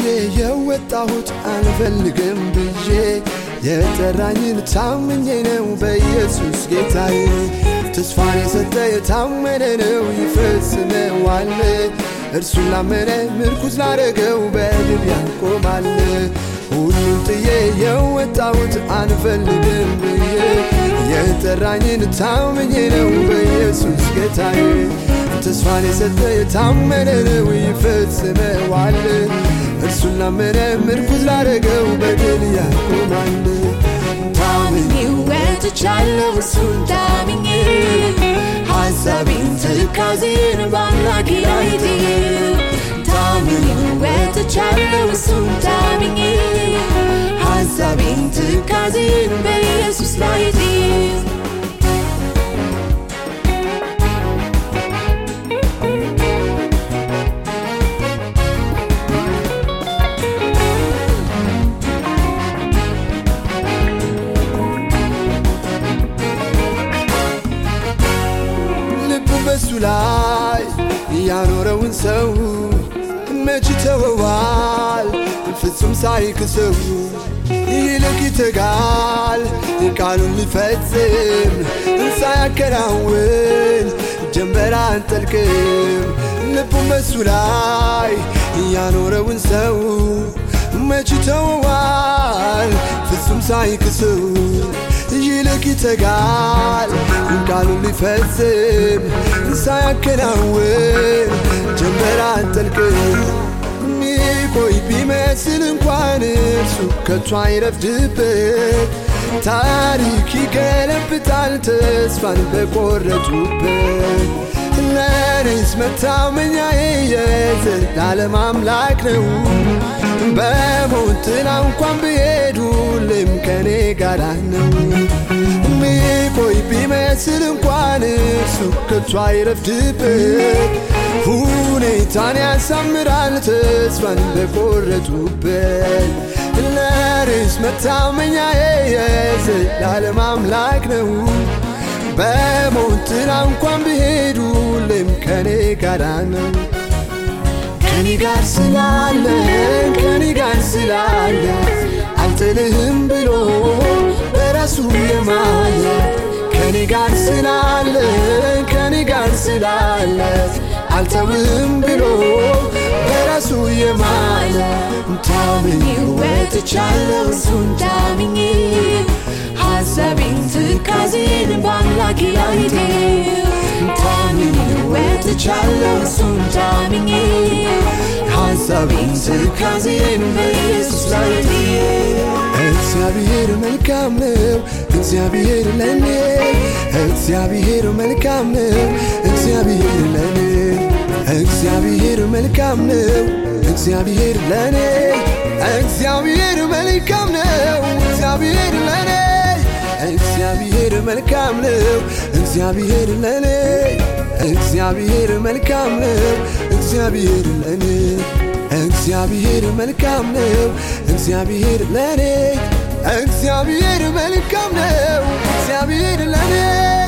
ጥዬ የወጣሁት አልፈልግም ብዬ የጠራኝን ታምኜ ነው በኢየሱስ ጌታዬ ተስፋን የሰጠ የታመነ ነው ይፈጽመዋል እርሱን ላመነ ምርኩዝ ላረገው በድል ያቆማል ሁሉን ጥዬ የወጣሁት አልፈልግም ብዬ የጠራኝን ታምኜ ነው በኢየሱስ ጌታዬ ተስፋን የሰጠ የታመነ ነው ይፈጽመዋል እርሱን ላመነ ምርኩዝ ላረገው በድል ያቆማል ታምኜ ወጥቻለሁ እሱን ታምኜ ሐሳቤን ትካዜን በአምላኬ ላይ ጥዬ ታምኜ ወጥቻለሁ እሱን ታምኜ ሐሳቤን ትካዜን በኢየሱስ ላይ ጥዬ ልቡ በሱ ላይ ያኖረውን ሰው መች ተወዋል ፍጹም ሳይክሰው ይልቅ ይተጋል ቃሉን ሊፈጽም ሳያከናውን ጀንበር አንጠልቅም ልቡን በሱ ላይ ያኖረውን ሰው መች ተወዋል ፍጹም ሳይክሰው ይልቅ ይተጋል ቃሉን ሊፈጽም ሳያከናውን ጀንበር አንጠልቅም ሚቆይ ቢመስል እንኳን እርሱ ከቶ አይረፍድበት ታሪክ ይገለብጣል ተስፋን በቆረጡበት ለኔስ መታመኛዬ የዘላለም አምላክ ነው በሞት ጥላ እንኳን ብሄድ ሁሌም ከኔ ጋራ ነው ሚቆይ ቢመስል እንኳን እርሱ ከቶ አይረፍድበት ሁኔታን ያሳምራል ተስፋን በቆረጡበት ለርስ መታመኛዬ የዘላለም አምላክ ነው በሞት ጥላ እንኳን ብሄድ ሁሌም ከኔ ጋራ ነው ከኔ ጋር ስላለ ከኔ ጋር ስላለ አልጥልህም ብሎ በራሱ የማለ ከኔ ጋር ስላለ ከኔ ጋር ስላለ አልተውህም ብሎ በራሱ የማለ ታምኜ ወጥቻለሁ እሱን ታምኜ ሐሳቤን ትካዜን በአምላኬ ላይ ታምኜ ወጥቻለሁ እሱን ታምኜ ሐሳቤን ትካዜን በኢየሱስ ላይ እግዚአብሔር መልካም ነው እግዚአብሔር ለኔ እግዚአብሔር መልካም ነው እግዚአብሔር ለኔ እግዚአብሔር መልካም ነው እግዚአብሔር ለኔ እግዚአብሔር መልካም ነው እግዚአብሔር ለኔ እግዚአብሔር መልካም ነው እግዚአብሔር ለኔ እግዚአብሔር መልካም ነው እግዚአብሔር ለኔ እግዚአብሔር መልካም ነው እግዚአብሔር ለኔ እግዚአብሔር መልካም ነው እግዚአብሔር ለኔ